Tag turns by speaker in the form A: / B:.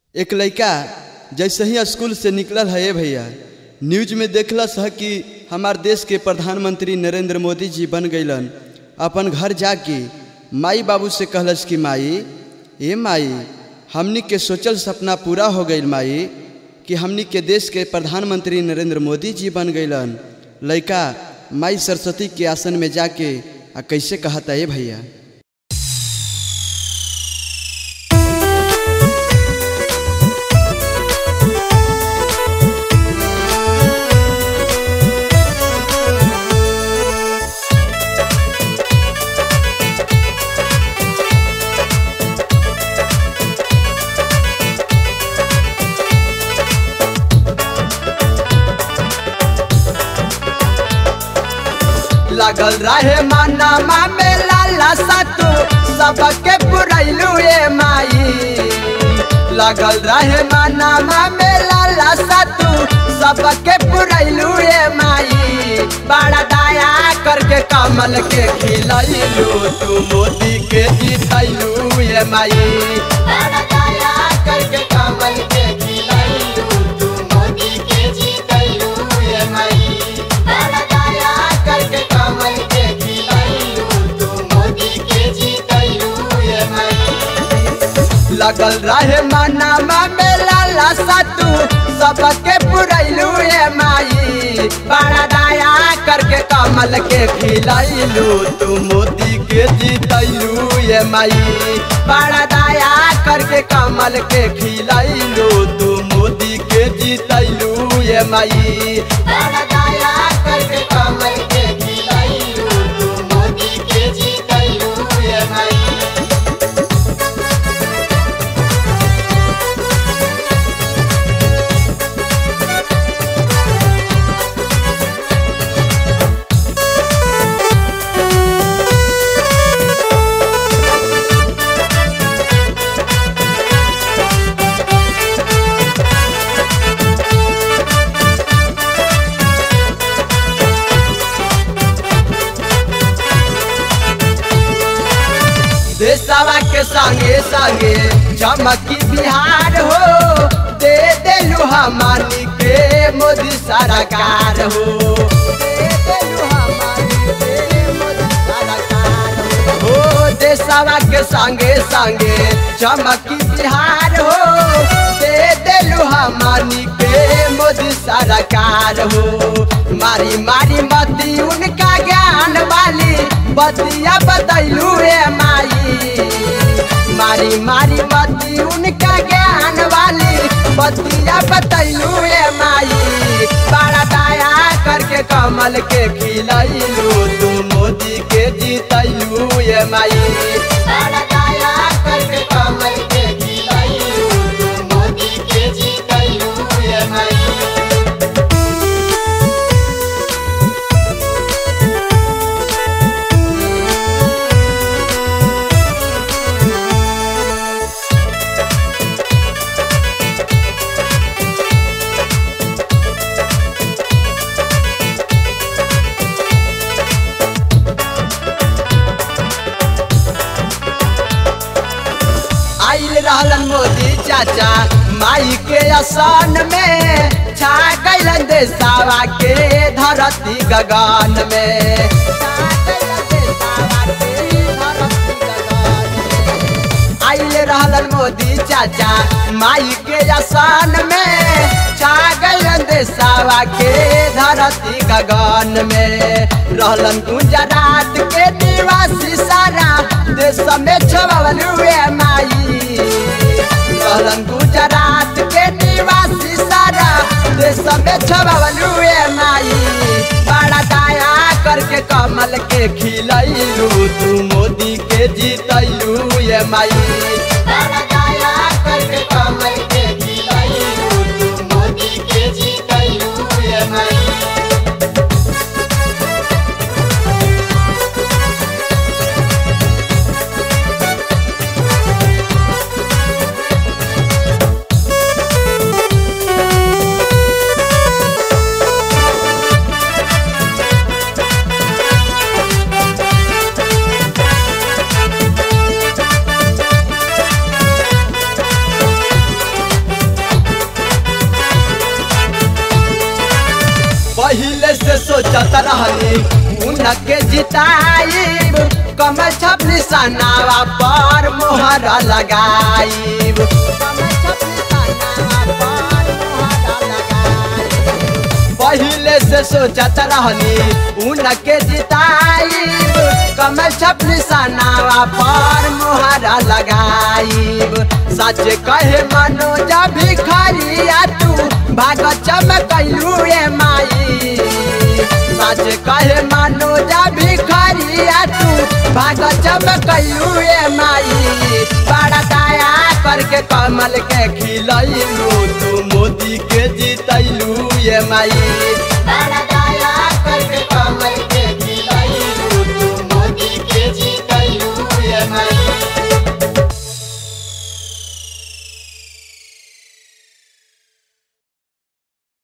A: एक लड़का जैसे ही स्कूल से निकलल है ए भैया न्यूज में देखलस है कि हमार देश के प्रधानमंत्री नरेंद्र मोदी जी बन गईलन अपन घर जाके माई बाबू से कहलस कि माई ए माई हमनी के सोचल सपना पूरा हो गईल माई कि हमनी के देश के प्रधानमंत्री नरेंद्र मोदी जी बन गईलन लड़का माई सरस्वती के आसन में जाके आ कैसे कहता ए भैया
B: लगल रहे मनमा में लाला सतु सबके पुरैलू ए माई लगल रहे मनमा में लाला सतु सबके पुरैलू ए माई बड़ा दया करके कमल के खिलैलू तू मोदी के जीतैलू ए माई बड़ा दया करके कमल के खिलैलू तू मोदी के जीतैलू ए माई बड़ा दया करके कमल के खिलैलू तू मोदी के जीतैलू ए माई लगल रहे मनमा में लाला सतु सबके पुरैलू ए माई बड़ा दया करके कमल के खिलैलू तू मोदी के जीतैलू ए माई बड़ा दया करके कमल के खिलैलू तू मोदी के जीतैलू ए माई बड़ा दया करके कमल के खिलैलू तू मोदी के जीतैलू ए माई देशवा के संगे संगे चमकी बिहार हो दे देलू हमारी के मोदी सरकार हो दे देलू हमारी के मोदी सरकार हो हो देशवा के संगे संगे चमकी बिहार हो दे देलू हमारी के मोदी सरकार हो मारी मारी मती उनका ज्ञान वाली बतिया बतैलू रे माई मारी मारी मती उनका ज्ञान वाली बतिया बतैलू रे माई बड़ा दया करके कमल के खिलैलू तू मोदी के जीतैलू ये माई बड़ा दया करके कमल के खिलैलू तू मोदी के जीतैलू ये माई आइल रहलन मोदी चाचा माई के आसन में छा गइलन देसावा के धरती गगन में छा गइलन देसावा के धरती गगन में। आइल रहलन मोदी चाचा माई के आसन में छा गइलन देसावा के धरती गगन में रहलन गुजरात के निवासी सारा देश में छवलू माई रहलन गुजरात के निवासी सारा देश में छवलू माई बड़ा दया करके कमल के खिलैलू तू मोदी के जीतैलू ये माई बड़ा दया करके कमल के खिलैलू तू मोदी के जीतैलू ये माई उनके जिताइब कमल छप निशानावा पर मोहर लगाइब कमल छप निशानावा पर मोहर लगाइब। पहिले से सोचत रहनी उनके जिताइब कमल छप निशानावा पर मोहरा लगाइब सच कहे मनोज भिखरिया तू भाग चमकैलू रे माई सच कहे मनोज भिखरिया तू भाग चमकैलू रे माई बड़ा दया करके कमल के खिलैलू तू मोदी के जीतैलू ये माई